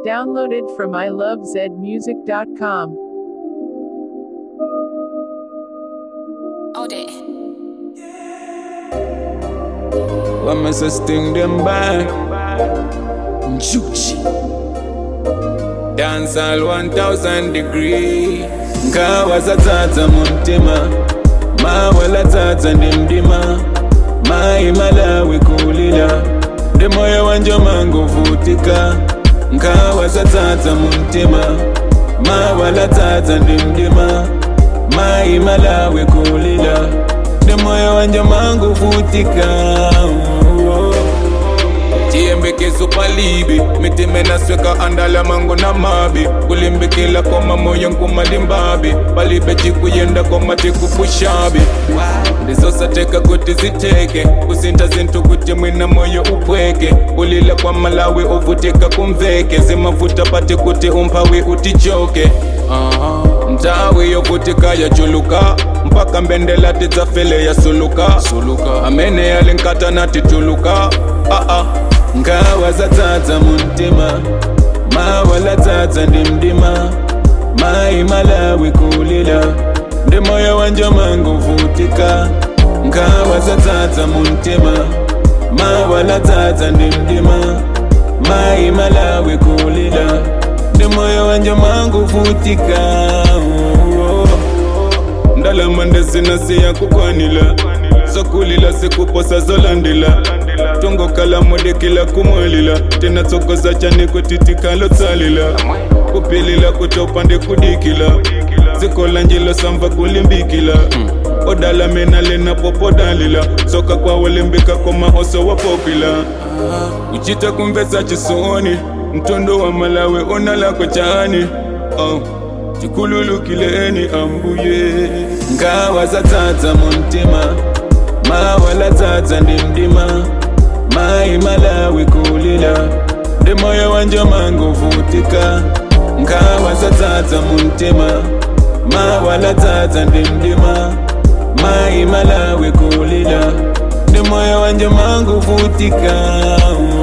Downloaded from ilovezmusic.com. All day. What must I sting them back? Juchi. Dance all 1000 degrees. Nkawa zatata muntima. Mawala tata ndimdima. Mai malawi kulila. Demoyo wanje mangu vutika. Nkawa zatata muntima. Mawala tata ndimdima. Mai malawi kulila. Demoyo wanje mangu vutika. chiyembekezo palibi mitima inasweka andala mango na mabi kulimbikila koma moyo nkumalimbabi palibe chikuyenda koma tikupushabi ndizosateka kuti ziteke kusinta zinthu kuti mwina moyo upweke kulila kwa malawi uvutika kumveke zimavuta pati kuti umphawi utichoke uh-huh. mtawi yovutika yachuluka mpaka mbendela tidzafele yasuluka suluka amene yalinkata natituluka uh-uh. ngawa zatsatsa muntima mawala tsatsa ndimdima mai malawi kulila ndi moyo wanje manguvutika ngawa zatsatsa muntima mawala tsatsa ndimdima mai malawi kulila ndi moyo wanje manguvutika ndalama ndezinasiya kukwanila zokulila sikuposa zolandila tongokala modekila kumwalila tena tsokoza chane kutitikalo tsalila kupilila kutopande kudikila zikola njilo samva kulimbikila odala mena lena popodalila soka kwawolembeka komaoso wapopila uchita kumvesa chisoni mtondo wa malawi onalako chani oh. chikululukileni ambuye ngawa zatsatsa muntima mawala tsatsa ndimdima mai malawi kulila ndi moyo wanje manguvutika ngawa zatsatsa muntima mawala tsatsa ndimdima mai malawi kulila ndi moyo wanje manguvutika